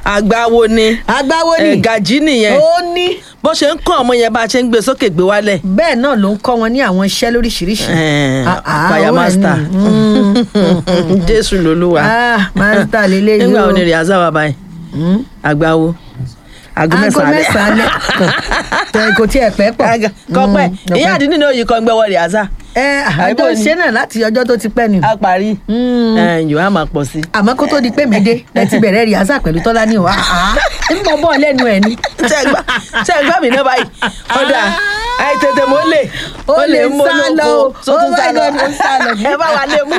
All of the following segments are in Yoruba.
àgbáwo ni agbáwo ni ẹ̀, gàjí nìyẹn ó ní bó ṣe ń kọ́ ọmọ yẹn bá a ṣe ń gbé sókè gbé wálẹ̀ bẹ́ẹ̀ náà ló ń kọ́ wọn ní àwọn iṣẹ́ lóríṣiríṣi. Ẹ̀, Ah, ah, choir ó wà master. ní, mm, jésù lolúwa ah master lélẹ́yìí nígbà o. wo ni rìhásà wà báyìí àgbáwo aago aago mẹ́sàn-án alẹ́. mẹ́sàn-án alẹ́ Tẹ- kò tiẹ̀ pẹ́ pọ̀. Aga- kọ́pẹ́ Mm, ìyá àdínní náà yìí kan gbẹ́wọ́ rìhásà ẹ àjọ Àbí ṣe náà láti ọjọ́ tó ti pẹ́ ni. á parí yóò á máa pọ̀ sí i. àmọ́ kó tó di pé mi dé ẹ ti bẹ̀rẹ̀ rìhásà pẹ̀lú tọ́lá ní wa ń bọ̀ bọ̀ lẹ́nu ẹ̀ ni. ṣe gbà ṣe gbà mí náà báyìí ọ̀dà àìtètè mo lè Ó lè mú sá lọ olóko o. tó tún Oh sá my lọ God, ó sá lọ. ẹ bá wa lè mú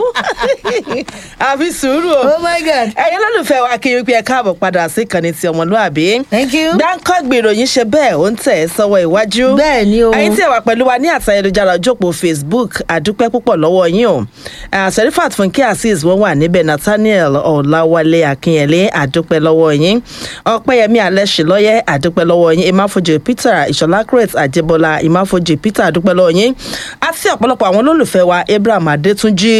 àfi sùúrù o oh my god ẹ̀yin lólùfẹ́ wa kí wípé ẹ káàbọ̀ padà sí ìkànnì ti ọmọlúàbí thank you. gbáǹkọ́ gbèròyìn ṣe bẹ́ẹ̀ ó ń tẹ̀ ẹ́ sọ́wọ́ iwájú Bẹ́ẹ̀ ni o. ẹ̀yin tí ẹ wà pẹ̀lú wa ní àtà ayélujára ojópò facebook àdúpẹ́ púpọ̀ lọ́wọ́ yín o Ah, serifat funke azeez wọ́n wà níbẹ̀ nathaniel ọ̀làwálé akínyẹlé àdúpẹ́ lọ́wọ́ yín ọ̀pẹ́yẹmí alẹ́ṣinlọ́yẹ́ àdúpẹ́ lọ́wọ́ yín ìmáfojú peter ìṣọ̀lá crete àjẹbọlá ìmáfojú peter àdúpẹ́ lọ́wọ́ yín àti ọ̀pọ̀lọpọ̀ àwọn olólùfẹ́ wa abraham adétúnjì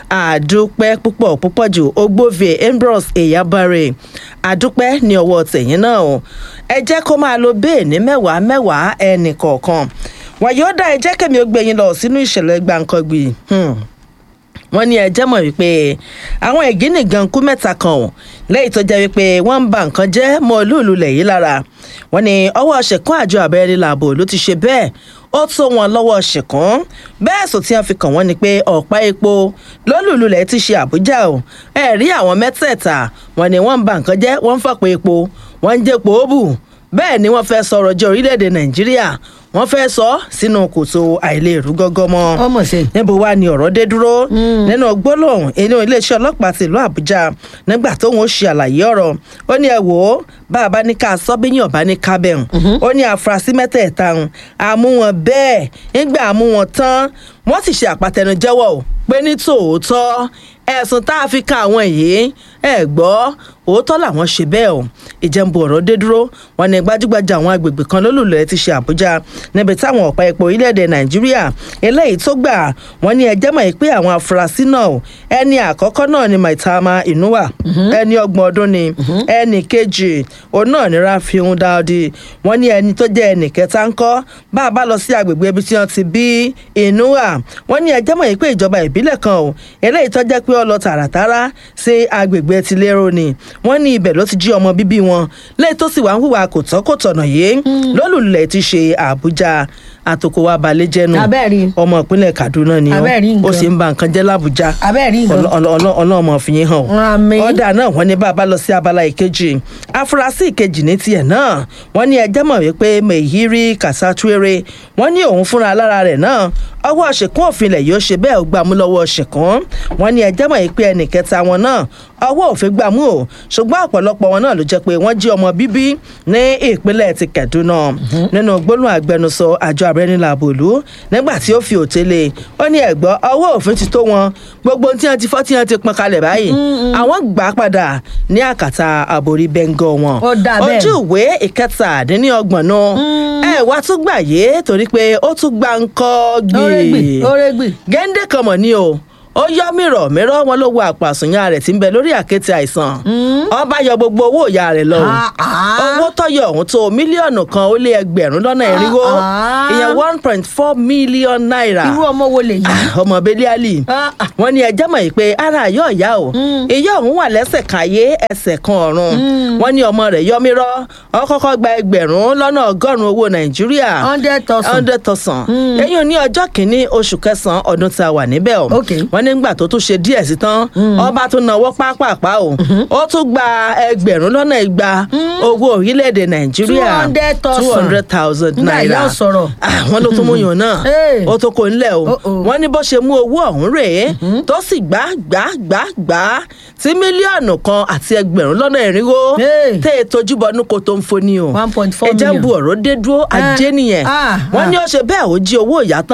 àdúpẹ́ púpọ̀ púpọ̀ jù ogbóvie ambrose eyabare àdúpẹ́ ní ọwọ́ tẹ̀yìn náà o ẹ jẹ́ kó máa lo bẹ́ẹ̀ ní mẹ́wàá mẹ́wàá ẹnì kọ̀ọ̀kan wàyọ́dà ẹ jẹ́ kẹ́mi ó gbé yín lọ sínú ìṣẹ̀lẹ̀ gbàǹkangbì hmm wọ́n ní ẹjẹ́ mọ̀ wípé àwọn ìgínìgan kú mẹ́ta kan ò lẹ́yìn tó jẹ́ wípé wọ́n ń ba nǹkan jẹ́ mọ́ olúùlú lẹ̀ yìí lára wọ́n ní ọwọ́ ṣẹ̀kún àjọ abẹ́rẹ́ làbò ló ti ṣe bẹ́ẹ̀ ó tó wọn lọ́wọ́ ṣẹ̀kún bẹ́ẹ̀ sọ tí wọ́n fi kàn wọ́n ni pé ọ̀pá epo lólùlú lẹ̀ ti ṣe àbújá o ẹ̀ rí àwọn mẹ́tẹ̀ẹ̀ta wọ́n ní wọ́n ń ba nǹkan jẹ́ wọ́n ń fọ̀pọ̀ epo wọ́n ń jẹ́pọ̀ ó bù bẹ́ẹ̀ ni wọ́n fẹ́ sọ̀rọ̀ jẹ́ orílẹ̀-èdè nàìjíríà wọ́n fẹ́ sọ sínú kòtò àìlèrú gọ́gọ́ mọ́ ọmọ ṣe. níbo wá ni ọ̀rọ̀ dé dúró nínú gbólóhùn inú iléeṣẹ́ ọlọ́pàá tìlú àbújá nígbà tóun ó ṣe àlàyé ọ̀rọ̀ ó ní ẹ wò ó bá a bá ní ká sọ bí yàn bá ní ká bẹ̀rùn ó ní àfúrásì mẹ́tẹ̀ẹ̀ta ń àmú wọn bẹ́ẹ̀ nígbà àmú wọn tán wọ́n sì ṣe àpàtẹnujẹ́wọ̀ ò pé ní tòótọ́ ẹ̀sùn tá a fi kan àwọn yìí ẹ gbọ́ òótọ́ làwọn ṣe bẹ́ẹ̀ o ìjẹ́nbu ọ̀rọ̀ dé dúró wọn ní gbajúgbajà àwọn agbègbè kan lólùlẹ̀ ti ṣe àbújá níbi táwọn ọ̀pá epo orílẹ̀-èdè nàìjíríà eléyìí tó gbà wọ́n ní ẹjẹ́ mọ̀ pé àwọn afurasí náà ẹni àkọ́kọ́ náà ni maitama inuwa ẹni ọgbọ̀n ọdún ni ẹni kejì òun náà ni rafiun daudi wọ́n ní ẹni tó jẹ́ ẹnì kẹta ń kọ́ bá a bá lọ sí agbègbè ibi tí wọ́n ti bí inuwa wọ́n ní ẹjẹ́ mọ̀ pé ìjọba ìbílẹ̀ kan o eléyìí tó jẹ́ pé ó lọ tààràtàrà sí agbègbè tilérò ni wọ́n ní ibẹ̀ ló ti jí ọmọ bíbí wọn lẹ́yìn tó sì wá ń hùwà kò tọ́ kò tọ̀nà yìí lólùlẹ̀ ti ṣe àbújá àtòkò wa balẹ̀ jẹ́nu Abẹ́ẹ̀rí. ọmọ ìpínlẹ̀ kaduna ni ó Abẹ́ẹ̀rí ó nǹkan. sì ń ba nǹkan jẹ́ làbújá Abẹ́ẹ̀rí nǹkan. ọlọ́mọ fi yín hàn Àmín. ọ̀dà náà wọ́n ní bàbá lọ sí abala ìkejì afurasí ìkejì ní tiẹ̀ náà wọ́n ní ẹjẹ́ mọ̀ wípé mehiri kasatuere wọ́n ní òun fúnra lára rẹ̀ náà ọwọ́ ṣèkún òfin ilẹ̀ yóò ṣe bẹ́ẹ̀ ó gbà mú lọ́wọ́ ṣèkún wọ́n ní ẹjẹ́ mọ̀ wípé ẹnì kẹta wọn náà ọwọ́ òfin gbà mú o ṣùgbọ́n ọ̀pọ̀lọpọ̀ wọn náà ló jẹ́ pé wọ́n jí ọmọ bíbí ní ìpínlẹ̀ ti Kaduna nínú gbólóhùn agbẹnusọ àjọ abẹ́rẹ́nìlàbòlú nígbà tí ó fi òtélé ó ní ẹ̀gbọ́ ọwọ́ òfin ti tó wọn gbogbo tí wọ́n ti fọ́ tí wọ́n ti pọn kalẹ̀ báyìí àwọn gbà á padà ní àkàtà àbórí bẹ́ńgọ́ wọn Ó dà bẹ́ẹ̀. ojú ìwé ìkẹtàdínlọ́gbọ̀n náà ẹ wá tún gbà yé torí pé ó tún gbà ń kọ́ Órégbì, gbé órégbì. géńdé kan mọ̀ ni o ó yọ mìíràn mìíràn wọn ló wo àpàsùnyà rẹ̀ tí ń bẹ lórí àkéte àìsàn ọba yọ gbogbo owó ìyá rẹ̀ lọ o. Ah, ah. owó tọyọ ọ̀hún tó mílíọ̀nù kan ó lé ẹgbẹ̀rún lọ́nà irinwó ah. ìyẹn one point four million naira irú ọmọ wo lè yí. ọmọ beliali Ah, ah. wọn ní ẹjẹ mọ̀ yìí pé ara àyọ̀ ìyá o ìyá òun wà lẹ́sẹ̀ kan ayé ẹsẹ̀ kan ọ̀run wọn ní ọmọ rẹ̀ yọmírọ́ ó kọ́kọ́ gba ẹgbẹ̀rún lọ́nà ọgọ́rùn-ún owó nàìjíríà hundred thousand. hundred thousand eyín ní ọjọ́ kìíní oṣù kẹsàn-án ọdún tá a wà níbẹ̀ o Ok. wọ́n nígbà tó tún ṣe díẹ̀ sí tán ọba tún náwó pápápá o ó tún gba ẹgbẹ̀rún lọ́nà igba owó orílẹ̀-èdè nàìjíríà 200,000. two hundred thousand Nígbà naira ìyá ò sọ̀rọ̀. Ah, wọ́n ló tún mú yàn náà Hey. ó tó kó ńlẹ̀ o Oh, oh. wọ́n ní bó ṣe mú owó ọ̀hún rèé tó sì gbá gbá gbá gbá tí mílíọ̀nù kan àti ẹgbẹ̀rún lọ́nà irinwó Hey. tẹ́ ẹ tójú bọnú kó tó ń foni o 1.4 ẹja ń bu million. ọ̀rọ̀ dé dúró ajé Ah, nìyẹn ah, wọ́n ah. ní ó ṣe bẹ́ẹ̀ ó jí owó ìyá tán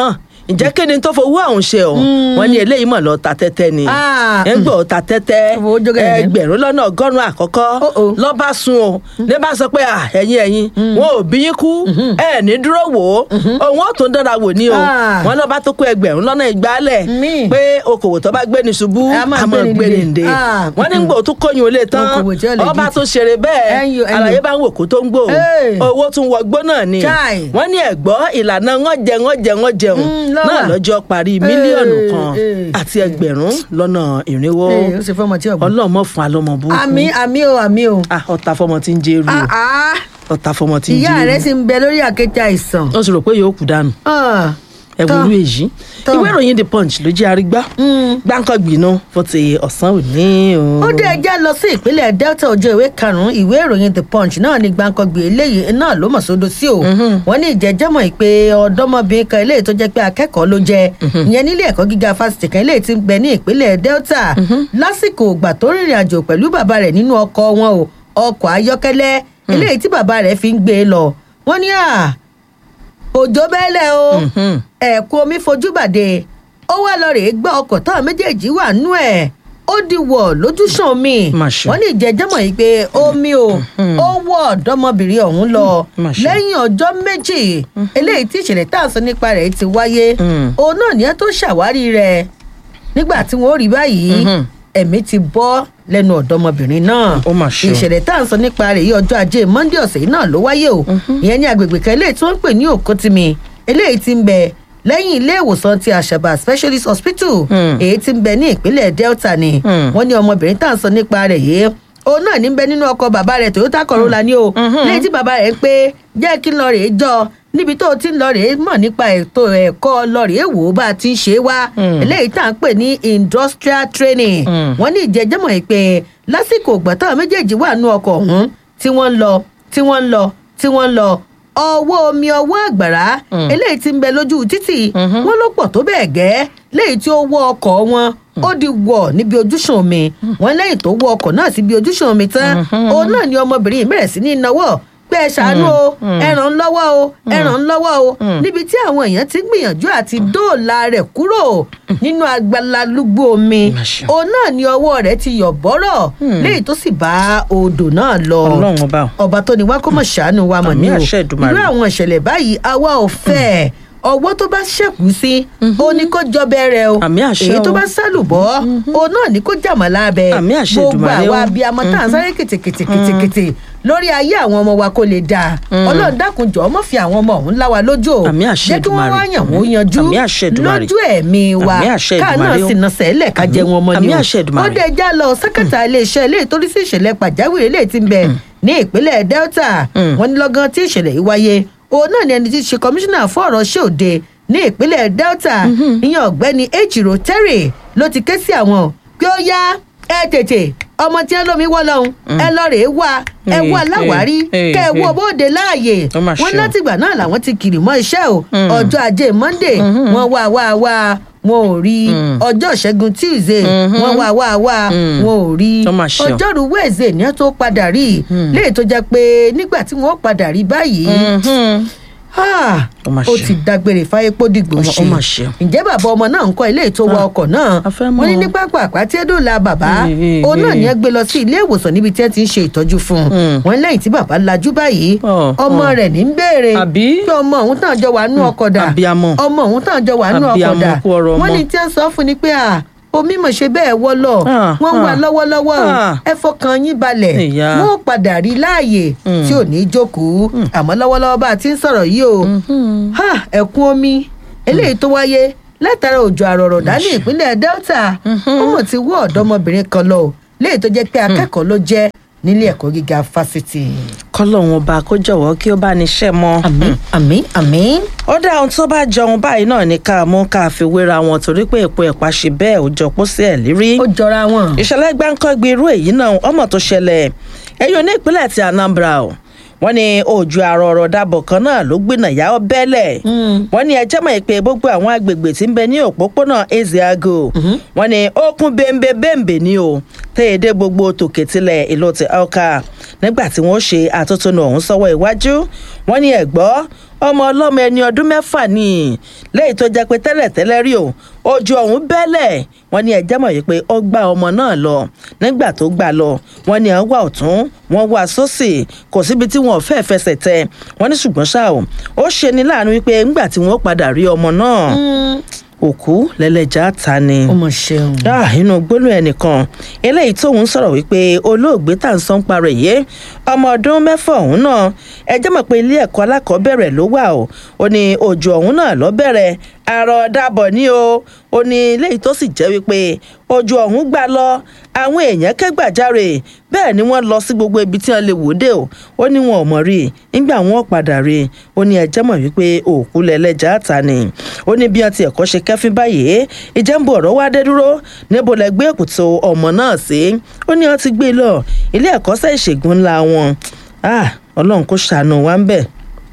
ǹjẹ́ kí ni tó fowó àwọn ṣe o wọ́n ní eléyìí mọ̀ lọ ta tẹ́tẹ́ ni Ah, ẹ ń gbọ́ ta tẹ́tẹ́ Owó jógẹ̀rẹ̀. ẹgbẹ̀rún lọ́nà ọgọ́rùn-ún àkọ́kọ́ Oh, oh. lọ́ba sun o ní bá sọ pé "Ah, ẹ̀yin ẹ̀yin wọn ò bí yín kú ẹ̀ ní dúró wò ó òun ó tún dára wò ní o Ah. wọn lọ́ba tó kó ẹgbẹ̀rún lọ́nà ìgbálẹ̀ Mi. pé okòwò tó bá gbé ní ṣubú A máa a máa gbé gbé ni ní dìde. dé Ah, wọ́n ní gbò tó kóyún olè tán Okòwò tí ó legit. ọba tó ṣeré bẹ́ẹ̀ Ẹ̀yìn, ẹ̀yìn. àlàyé bá ń wò kó tó ń gbò Hey. owó tún wọgbó náà ni Chai. wọ́n ní ẹ̀gbọ́ ìlànà wọn jẹ wọn jẹ wọn jẹun Mm, lọ́wọ́. náà lọ́jọ́ parí mílíọ̀nù Hey, kan hey. àti ẹgbẹ̀rún lọ́nà ìrìnwó Ee, ó ṣe fọmọ tí ọgbọ́n. ọlọ́mọ fún alọ́mọ burúkú àmì àmì o àmì o. Ah, ọ̀tá fọmọ tí ń jẹ́rú Ah, ah. o ọ̀tá fọmọ tí ń ìyá rẹ jẹ́rú ti ń bẹ lórí àkéte àìsàn. ó sì rò pé yóò kú dànù Ah, ẹ tán. wúlú èyí Tán. ìwé ìròyìn the punch ló jẹ́ arígbá Mm. gbáǹkọ́ gbìnà fún ti ọ̀sán òní o. ó dé ẹjá lọ sí ìpínlẹ̀ delta ọjọ́ ìwé karùn-ún ìwé ìròyìn the punch náà ní gbàǹkangbè eléyìí náà ló mọ̀ sódò sí o wọ́n ní ìjẹ́jẹ́mọ̀ ìpè ọ̀dọ́mọbìnrin kan eléyìí tó jẹ́ pé akẹ́kọ̀ọ́ ló jẹ́ ìyẹn nílé ẹ̀kọ́ gíga fásitì kan eléyìí ti ń bẹ ní ìpínlẹ̀ delta lásìkò ìgbà tó rìnrìn àjò pẹ̀lú bàbá rẹ̀ nínú ọkọ̀ wọn o ọkọ̀ ayọ́kẹ́lẹ́ eléyìí tí bàbá rẹ̀ fi ń gbé e lọ wọ́n ní à òjò bẹ́lẹ̀ o Mhm. ẹ̀kún omi fojú bàdé ó wá lọ rèé gbọ́ ọkọ̀ táwọn méjèèjì wà nú ẹ̀ ó di wọ̀ lójúsàn omi Mà ṣe. wọ́n ní ìjẹ́jẹ́mọ̀ yìí pé omi o ó wọ́ ọ̀dọ́mọbìnrin ọ̀hún lọ Mà ṣe. lẹ́yìn ọjọ́ méjì eléyìí tí ìṣẹ̀lẹ̀ tá à ń sọ nípa rẹ̀ ti wáyé Mm. òun náà ní ẹ tó ṣàwárí rẹ̀ nígbà tí wọ́n rí báyìí Mhm. ẹ̀mí ti bọ́ lẹ́nu ọ̀dọ́mọbìnrin náà Ó mà ṣe o. ìṣẹ̀lẹ̀ tá à ń sọ nípa rẹ̀ yìí ọjọ́ ajé monde ọ̀sẹ̀ yìí náà ló wáyé o ìyẹn ní agbègbè kan eléyìí tí wọ́n ń pè ní òkútìmí eléyìí ti ń bẹ lẹ́yìn ilé ìwòsàn ti àṣàbà specialist hospital Hmm. èyí ti ń bẹ ní ìpínlẹ̀ delta ni Hmm. wọ́n ní ọmọbìnrin tá à ń sọ nípa rẹ̀ yìí òun náà ní bẹ nínú ọkọ̀ bàbá rẹ̀ toyota corolla ni o lẹ́yìn tí bàbá rẹ̀ ń pé jẹ́ kí n lọ rèé jọ níbi tó o ti ń lọ rèé mọ̀ nípa ètò ẹ̀kọ́ lọ rèé wò ó bá a ti ń ṣe é wá Hmm. eléyìí tá à ń pè ní industrial training Hmm. wọ́n ní ìjẹ́jẹ́mọ̀ yìí pé lásìkò ìgbà táwọn méjèèjì wà nú ọkọ̀ ọ̀hún tí wọ́n ń lọ tí wọ́n ń lọ tí wọ́n ń lọ ọwọ́ omi ọwọ́ àgbàrá Mm. eléyìí ti ń bẹ lójú títì Mhm. wọ́n ló pọ̀ tó bẹ́ẹ̀ gẹ́ léyìí tí ó wọ ọkọ̀ wọn ó di wọ̀ níbi ojúṣàn omi wọ́n lẹ́yìn tó wọ ọkọ̀ náà síbi ojúṣàn omi tán Mhm. òun náà ni ọmọbìnrin yìí bẹ̀rẹ̀ sí ní náwó pé ẹ ṣàánú o Mm. ẹ ràn ń lọ́wọ́ o ẹ ràn ń lọ́wọ́ o Mm. níbi tí àwọn èèyàn ti gbìyànjú àti dóòlà rẹ̀ kúrò nínú agbalalúgbó omi Má ṣe. òun náà ni ọwọ́ rẹ̀ ti yọ̀ bọ́rọ̀ Mm. léyìí tó sì bá odò náà lọ ọlọ́run ọba o. ọba tó ní wá kó mọ̀ ṣàánú wa mọ̀ Àmì ní o àṣẹ Èdùmàrè. irú àwọn ìṣẹ̀lẹ̀ báyìí àwa ò fẹ́ ẹ̀ ọwọ́ tó bá ṣẹ̀kú sí ó ní kó jọ bẹ̀rẹ̀ o Àmì àṣẹ èyí tó o. bá sálùbọ́ òun náà ní kó jàmọ̀ lábẹ́ Àmì àṣẹ gbogbo Èdùmàrè àwa o. abiyamọ tá à ń sáré kìtìkìtìkìtì lórí ayé àwọn ọmọ wa kó lè dáa ọlọ́run dákun jọ̀ọ́ mọ́ fi àwọn ọmọ ọ̀hún lá wa lójú o Àmì àṣẹ jẹ́ kí wọ́n wá Èdùmàrè. yàn wọ́n yanjú Àmì àṣẹ Èdùmàrè. lójú ẹ̀mí wa Àmì àṣẹ káà náà Èdùmàrè o. sì nà sẹ́lẹ̀ ká jẹ Àmì- wọn mọ́ ni àmì o àṣẹ Èdùmàrè. ó dé já lọ sẹ́kẹ̀tà iléeṣẹ́ ilé ìtòrí sí ìṣẹ̀lẹ̀ pàjáwìrì ilé tí ń bẹ ní ìpínlẹ̀ delta Mm. wọ́n ní lọ́gán tí ìṣẹ̀lẹ̀ yìí wáyé òun náà ni ẹni tí í ṣe kọmíṣánná fún ọ̀rọ̀ ṣòde ní ìpínlẹ̀ delta ìyẹn ọ̀gbẹ́ni ejiro terry ló ti ké sí àwọn pé ó yá ẹ tètè ọmọ tí ẹ lómi wọ́ lọ́hùn ẹ lọ rèé wá ẹ Eh, wá láwárí eh, kẹ ẹ eh, wọ bóde láàyè Ó mà wọn ṣe o. látìgbà náà làwọn ti kiri mọ́ iṣẹ́ o Mm. ọjọ́ ajé monday wọ́n wá wá wá wọn ò rí Mm. ọjọ́ ìṣẹ́gun tuesday Mhm. wọ́n wá wá wá Mm. wọn ò rí Ó mà ṣe o. ọjọ́rú wednesday ní ẹ tó padà rí léè tó jẹ́ pé nígbà tí wọ́n padà rí báyìí Mhm. ah, Ó mà ó ṣe. ti dágbére fáyé pódìgbò Ó mà- ṣe ó mà ṣe. ǹjẹ́ bàbá ọmọ náà ń kọ́ ilé ètò wa Ah, ọkọ̀ náà a fẹ́ wọ́n ní mọ̀. ní pápá àpáti ẹ̀dọ́là bàbá Eh, eh, òun náà eh. ní ẹ gbé lọ sí ilé ìwòsàn níbi tí ẹ ti ń ṣe ìtọ́jú fún un Mm. wọ́n lẹ́yìn tí bàbá lajú báyìí Oh, ọmọ oh. rẹ̀ ní ń béèrè Àbí? pé ọmọ òun tàn jọ wà nú ọkọ̀ dà Abiyamọ. ọmọ òun tàn jọ wà nú ọkọ̀ Abiyamọ dà kú ọ̀rọ̀ wọ́n ọmọ. ní tí wọ́n sọ fún ni pé à omi mọ̀ ṣe bẹ́ẹ̀ wọ́ lọ Ah, wọ́n ń wà ah. lọ́wọ́lọ́wọ́ o. Ah. ẹ fọkàn yín balẹ̀ Ìyá. wọ́n ó padà rí láàyè Mm. tí ò ní jókòó àmọ́ lọ́wọ́lọ́wọ́ bá a ti ń sọ̀rọ̀ yìí o Mhm. ha ẹ̀kún omi eléyìí tó wáyé látara òjò àrọ̀rọ̀dá ní ìpínlẹ̀ delta ó mọ̀ ti wọ́ ọ̀dọ́mọbìnrin kan lọ o léyìí tó jẹ́ pé akẹ́kọ̀ọ́ ló jẹ́ nílé ẹ̀kọ́ gíga fásitì. kọ́lọ́hún ọba kó jọ̀wọ́ kí ó bá ní ṣẹ́ mọ́. àmín àmín àmín. ó dá ohun tó bá jọun báyìí náà ní ká mú ká fi wéra wọn torí pé èpo ẹ̀pà ṣe bẹ́ẹ̀ ó jọ pósí ẹ̀ lírí. ó jọra wọn. ìṣẹ̀lẹ̀ gbáǹkọ́gbé irú èyí náà ọmọ tó ṣẹlẹ̀ ẹ̀yọ́ ní ìpínlẹ̀ ti anambra o wọ́n ní òjò àrọ̀ ọ̀rọ̀ dàbọ̀ kan náà ló gbìnà yà ọ́ bẹ́lẹ̀ wọ́n ní ẹjẹ́ mọ̀ pé gbogbo àwọn agbègbè tí ń bẹ ní òpópónà ezeago wọ́n ní ó kún bẹ́ńbẹ́ bẹ́ńbẹ́ ní o tẹ́yẹ̀dẹ́ gbogbo tòkè tilẹ̀ ìlú ti elka nígbà tí wọ́n ṣe àtótónu ọ̀hún sọ́wọ́ iwájú wọ́n ní ẹ̀gbọ́ ọmọ ọlọ́mọ ẹni ọdún mẹ́fà ni lẹ́yìn tó jẹ́ pé tẹ́lẹ̀tẹ́lẹ̀ rí o ojú ọ̀hún bẹ́lẹ̀ wọ́n ní ẹjẹ́ mọ̀ wípé ó gbá ọmọ náà lọ nígbà tó gbà lọ wọ́n ní à ń wà ọ̀tún wọ́n wà sósì kò síbi tí wọn ò fẹ́ fẹsẹ̀ tẹ wọ́n ní ṣùgbọ́n ṣá o ó ṣe ní láàánú wípé ńgbà tí wọ́n padà rí ọmọ náà òkú lẹ́lẹ́jà ta ni ó mọ̀ ṣeun. ah inú gbólóhùn ẹnìkan eléyìí tóun sọ̀rọ̀ wípé olóògbé tá à ń sọ́n parọ̀ yìí ọmọ ọdún mẹ́fà ọ̀hún náà ẹ jẹ́ mọ̀ pé ilé ẹ̀kọ́ alákọ̀ọ́bẹ̀rẹ̀ ló wà o ó ní òjò ọ̀hún náà lọ bẹ̀rẹ̀ àrọ̀ dàbọ̀ ní o ó ní eléyìí tó sì jẹ́ wípé òjò ọ̀hún gbà lọ àwọn èèyàn kẹ́gbàjáre bẹ́ẹ̀ ni wọ́n lọ sí gbogbo ibi tí wọ́n lè wò dé o ó ní wọn ò mọ̀ rí i nígbà wọn padà rí i ó ní ẹjẹ́ mọ̀ wípé òkú lẹ́lẹ́jà ta ni ó ní bí wọ́n ti ẹ̀kọ́ ṣe kẹ́fín báyìí ìjẹ́nbù ọ̀rọ̀ wá dé dúró níbo lẹ gbé èkútò ọmọ náà sí ó ní wọ́n ti gbé lọ ilé ẹ̀kọ́ṣẹ́ ìṣègùn ńlá wọn ah ọlọ́run kò ṣàánú wa ń bẹ̀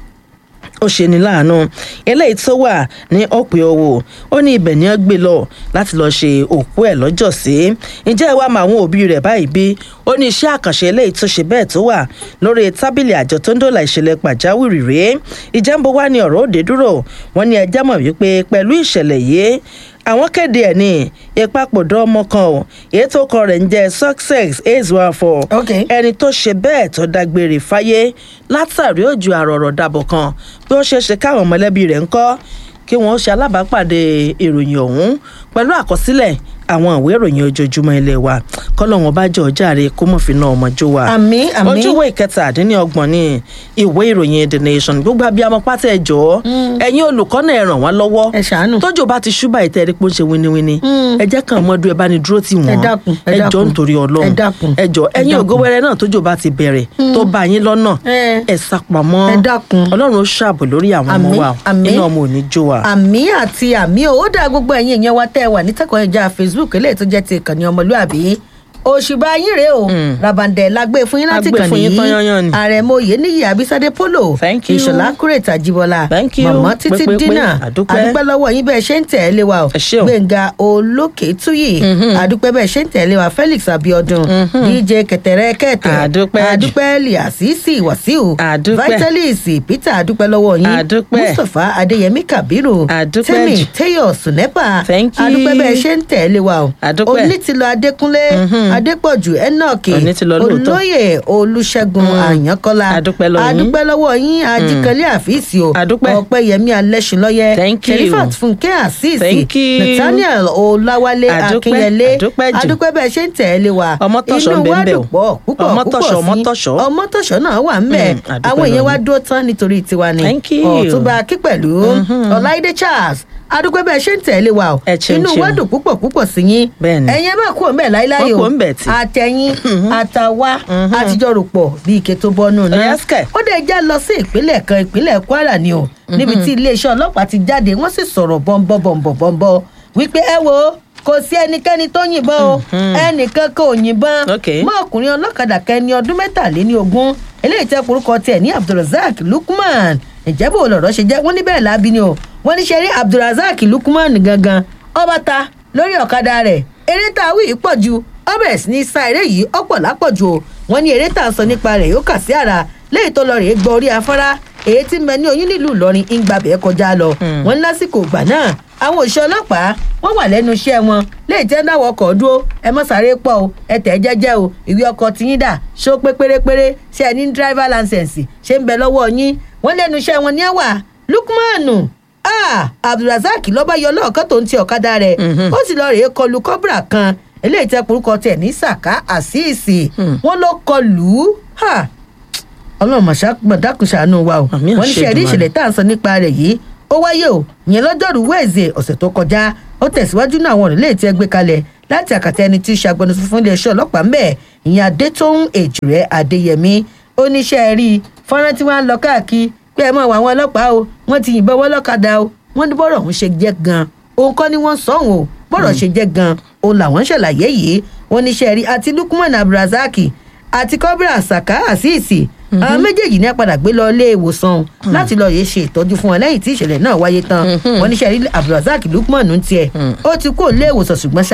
ó ṣe ní láàánú eléyìí tó wà ní ọ̀pẹ owó ó ní ibẹ̀ ni wọ́n gbé lọ láti lọ́ọ́ ṣe òkú ẹ̀ lọ́jọ́ sí ǹjẹ́ ìwà máa àwọn òbí rẹ̀ báyìí bí ó ní iṣẹ́ àkànṣe eléyìí tó ṣe bẹ́ẹ̀ tó wà lórí tábìlì àjọ tó ń dòlà ìṣẹ̀lẹ̀ pàjáwìrì rèé ìjẹ́nbó wá ní ọ̀rọ̀ òde dúró wọ́n ní ẹjẹ́ mọ̀ wípé pẹ̀lú ìṣẹ̀lẹ̀ yìí àwọn kéde ẹ̀ ní ìpapòdà ọmọ kan ò èyí tó kọ rẹ̀ ń jẹ́ success eight one four Ok. ẹni tó ṣe bẹ́ẹ̀ tó dágbére fáyé látàrí òjò àrọ̀rọ̀ dàbọ̀ kan bí ó ṣe ṣe káwọn mọ̀lẹ́bí rẹ̀ ń kọ́ kí wọ́n ṣe alábàápàdé ìròyìn ọ̀hún pẹ̀lú àkọsílẹ̀ àwọn ìwé ìròyìn ojoojúmọ́ ilé wa kọ́lọ́wọ́n bá jẹ́ ọjàre kó mọ̀ fi ná ọmọ jó wa. àmì àmì ojúwé ìkẹtàdínlọ́gbọ̀n ní ìwé ìròyìn the nation gbogbo abiyamọ pátá ẹ jọ̀ọ́ ẹ̀yin olùkọ́ náà ẹ ràn wá lọ́wọ́ ẹ ṣàánú. tójò bá ti ṣúbà ìtẹ́ ẹ̀rí pé ó ń ṣe winiwini ẹ jẹ́ kàn mọ́dún ẹ bá ní dúró tì wọ́n Ẹ dákun, ẹ ẹ jọ̀ọ́ dákun. nítorí ọlọ́run Ẹ dákun, ẹ jọ̀ọ́ ẹ ẹ̀yin dákun. ògo wẹrẹ náà tójò bá ti bẹ̀rẹ̀ tó bá yín lọ́nà Ẹ. ẹ sápamọ́ Ẹ dákun. ọlọ́run ó ṣààbò lórí àwọn ọmọ Àmín, wa àmín. inú ọmọ ò ní jó wa. àmì àti àmì ò ó dá gbogbo ẹ̀yin èèyàn wa tẹ́ ẹ wà nítẹ̀kọ̀ ẹja facebook eléyìí tó jẹ́ ti ìkànnì ọmọlúàbí òṣùbà yín rèé o rabandẹ la gbé fún yín láti A gbé kàn fún yín tán yányán ni. àrẹ̀mọ oyèníyì abisade polo Thank you. ìṣọ̀lá kúrètà jíbọlá Thank you. mọ̀mọ́ títí Pé, pé, pé. dínà Àdúpẹ́. àdúpẹ́ lọ́wọ́ yín bẹ́ẹ̀ ṣe ń tẹ̀ ẹ́ lé wa o Ẹ ṣé o. gbẹ̀ngà olókè túyì àdúpẹ́ bẹ́ẹ̀ ṣe ń tẹ̀ ẹ́ lé wa felix abiodun dj kẹtẹrẹ kẹtẹ Àdúpẹ́. àdúpẹ́ liasisi wasiu Àdúpẹ́. vitalis peter àdúpẹ́ lọ́wọ́ yín Àdúpẹ́. mustapha adéyẹmí kabiru Àdúpẹ́ tẹ́mi jù. téyọ̀ sùnẹ́pà Thank you. àdúpẹ́ bẹ́ẹ̀ ṣe ń tẹ̀lé wa o Àdúpẹ́. onítìlọ adékúnlé adépọ̀jù enoch Onítìlọ lóòótọ́. olóyè olùṣègùn àyànkọ́lá Àdúpẹ́ lọ́wọ́ yín. àdúpẹ́ lọ́wọ́ yín ajíkanlé àfíìsì o Àdúpẹ́. ọ̀pẹ́yẹmí alẹ́sìnlọ́yẹ Thank you. sherifat fúnkẹ́ àṣìṣì Thank you. nathaniel ọláwálé Àdúpẹ́, akínyẹlé àdúpẹ́ jù. àdúpẹ́ bẹ́ẹ̀ ṣe ń tẹ̀lé wa Ọmọ́tọ̀ṣọ́ inú ń bẹ wa ń bẹ dùn o. pọ̀ púpọ̀ Ọmọ́tọ̀ṣọ́, púpọ̀ sí ọmọ́tọ̀ṣọ́. ọmọ́tọ̀ṣọ́ náà wà ń bẹ̀ Mm, àdúpẹ́ àwọn èèyàn lọ́wọ́ wa yín. dúró tán nítorí tiwa ni Thank you. ọ̀túnba akí pẹ̀lú ọláìdé charles adúpẹ́ bẹ́ẹ̀ ṣe ń tẹ̀lé wa o Ẹ ṣeun, inú wa ṣeun. dùn púpọ̀ púpọ̀ sí yín Bẹ́ẹ̀ni. ẹ̀yin ẹ má kú òun bẹ́ẹ̀ láíláí o Wọ́n kú òun bẹ̀ tí. àtẹ̀yìn àtàwa àtijọ́ rò pọ̀ bí ike tó bọ́nú náà Yes, kẹ̀. ó dẹ̀ já lọ sí ìpínlẹ̀ kan ìpínlẹ̀ kwara ni o níbi tí iléeṣẹ́ ọlọ́pàá ti jáde wọ́n sì sọ̀rọ̀ bọ́ńbọ́ bọ́ńbọ́ bọ́ńbọ́ wípé ẹ wo kò sí ẹnikẹ́ni tó yìnbọn o ẹnìkan kò yìnbọn Ok. mọ́ ọkùnrin ọlọ́kadà kẹni ọdún mẹ́tàléní ogún eléyìí tẹ́ porúkọ tiẹ̀ ní abdulrasaq lukman ìjẹ́bù olọ̀rọ̀ ṣe jẹ́ wọ́n ní bẹ́ẹ̀ lábí ni o wọ́n ní ṣe rí abdulrasaq lukman gangan ọba ta lórí ọ̀kadà rẹ̀ eré tá a wí yìí pọ̀ ju ọbẹ̀ sí ní sa eré yìí ọ̀pọ̀ lápọ̀jù o wọ́n ní eré tá a sọ nípa rẹ̀ yóò kà sí àrà léyìí tó lọ rèé gbọ́ orí afárá èyí tí ń bẹ ní oyún nílùú ìlọrin ń gbàbẹ̀ kọjá lọ wọ́n ní lásìkò ìgbà náà àwọn òṣìṣẹ́ ọlọ́pàá wọ́n wà lẹ́nu iṣẹ́ wọn léyìí tẹ́ ń dáwọ́ ọkọ̀ dúró ẹ mọ́ sáré pọ̀ o ẹ tẹ̀ ẹ́ jẹ́jẹ́ o ìwé ọkọ̀ tí yín dà ṣó pé pérépéré ṣé ẹ ní driver license ṣé ń bẹ lọ́wọ́ yín wọ́n lẹ́nu iṣẹ́ wọn ní ẹ̀ wà lukmanu ah abdulrasaq lọ́ba yọ lọ́ọ̀kan tó ń ti ọ̀kadà rẹ̀ ó sì lọ rèé kọlu kọ́bùrà kan eléyìí tẹ́ porúkọ tẹ̀ ní saka àṣìṣì wọ́n ló kọlù ú ha ọlọ́run mọ̀dákùn ṣàánú wa o Àmì wọ́n ní ṣe rí àṣẹ ìṣẹ̀lẹ̀ tá à ń sọ nípa rẹ̀ yìí ó wáyé o ìyẹn lọ́jọ́rú wẹ́ẹ̀zẹ̀ ọ̀sẹ̀ tó kọjá ó tẹ̀síwájú náà àwọn òrìlẹ̀ tí ẹ gbé kalẹ̀ láti àkàtà ẹni tí í ṣe agbẹnusọ fún iléeṣẹ́ ọlọ́pàá ń bẹ̀ ìyẹn adétóhùn èjìrẹ́ adéyẹmí ó ní ṣe rí i fọ́nrán tí wọ́n á lọ káàkiri pé ẹ mọ̀ wọ àwọn ọlọ́pàá o wọ́n ti yìnbọn wọ́n lọ́kadà o wọ́n ní bọ́rọ̀ ọ̀hún ṣe jẹ́ gan òun kọ́ ni wọ́n sọ̀hún o bọ́rọ̀ ṣe jẹ́ gan òun làwọn ń ṣàlàyé yìí wọ́n ní ṣe rí àti lukman abdulrasaq àti kọ́bírà saka àṣìṣì àwọn méjèèjì ní apàdà gbé lọ ilé ìwòsàn láti lọ yéé ṣe ìtọ́jú fún wọn lẹ́yìn tí ìṣẹ̀lẹ̀ náà wáyé tán wọ́n ní sẹ́rí abdulrasaq lukman ń tiẹ̀ ó ti kó ilé ìwòsàn ṣùgbọ́n ṣá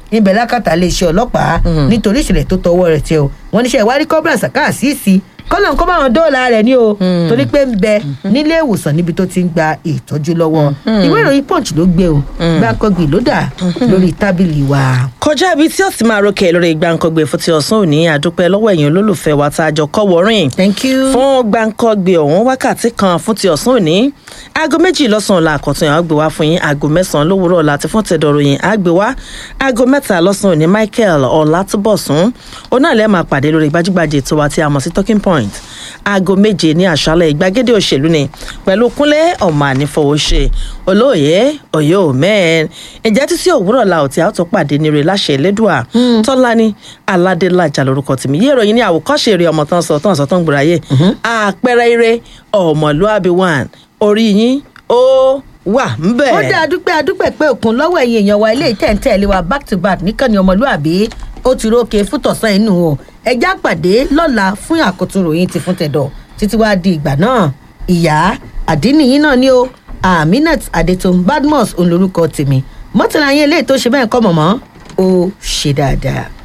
ibẹ̀ lákàtà iléeṣẹ́ ọlọ́pàá nítorí ìṣẹ̀lẹ̀ tó tọwọ́ rẹ̀ tẹ o wọ́n níṣẹ́ ìwádìí kọ́bùrà sàkáàsìsì kọ́lọ̀ nǹkan báwọn dóòlà rẹ̀ ní o torí pé ń bẹ nílé ìwòsàn níbi tó ti ń gba ìtọ́jú lọ́wọ́ ìwé ìròyìn punch ló gbé o gbàǹkangbì ló dà lórí tábìlì wa. kọjá ibi tí ó sì máa rókè lórí gbàǹkangbè fún ti ọ̀sán òní àdúpẹ́ lọ́wọ́ ẹ̀yin olólùfẹ́ wa tá a jọ kọ́ wọ́rìn thank you. fún gbàǹkangbè ọ̀hún wákàtí kan fún ti ọ̀sán òní aago méjì lọ́sàn-án la àkọ́tún yẹn á gbé wá fún yín aago mẹ́sàn-án lówùúrọ̀ láti fún tẹ̀dọ̀rọ̀ yẹn á gbé wá aago mẹ́ta lọ́sàn-án òní michael ọ̀làtúbọ̀sún òun náà lẹ́ẹ̀ máa pàdé lórí gbajúgbajà ètò wa tí a mọ̀ sí talking point aago méje ní àṣálẹ̀ ìgbàgede òṣèlú ni pẹ̀lú kúnlé ọmọ ànífọwọ́ṣe olóòye òye òmẹ́ẹ̀n ǹjẹ́ títí òwúrọ̀ la ò tí a ó tún pàdé ní rẹ̀ láṣẹ elédùà tọ́lání aládélájà lórúkọ tèmi yé ìròyìn ní àwòkọ́ṣe eré ọmọ tán sọ tán sọ tán gbòòrà yé àpẹẹrẹ eré ọmọlúàbí one orí yín ó wà ń bẹ̀. ó dá adúpẹ́ adúpẹ́ pé òkun lọ́wọ́ ẹ̀yin èèyàn wa ilé ìtẹ̀ǹtẹ̀lé wa back to back níkànnì ọmọlúàbí ó ti rókè fún tọ̀sán inú o ẹjá pàdé lọ́la fún àkótún ròyìn ti fún tẹ̀dọ̀ títí wàá di ìgbà náà ìyá àdínníyìn náà ni o aminat adetun badmus òun lorúkọ tèmi mọ́tàlá yẹn eléyìí tó ṣe bẹ́ẹ̀ kọ́ mọ̀mọ́ ó ṣe dáadáa.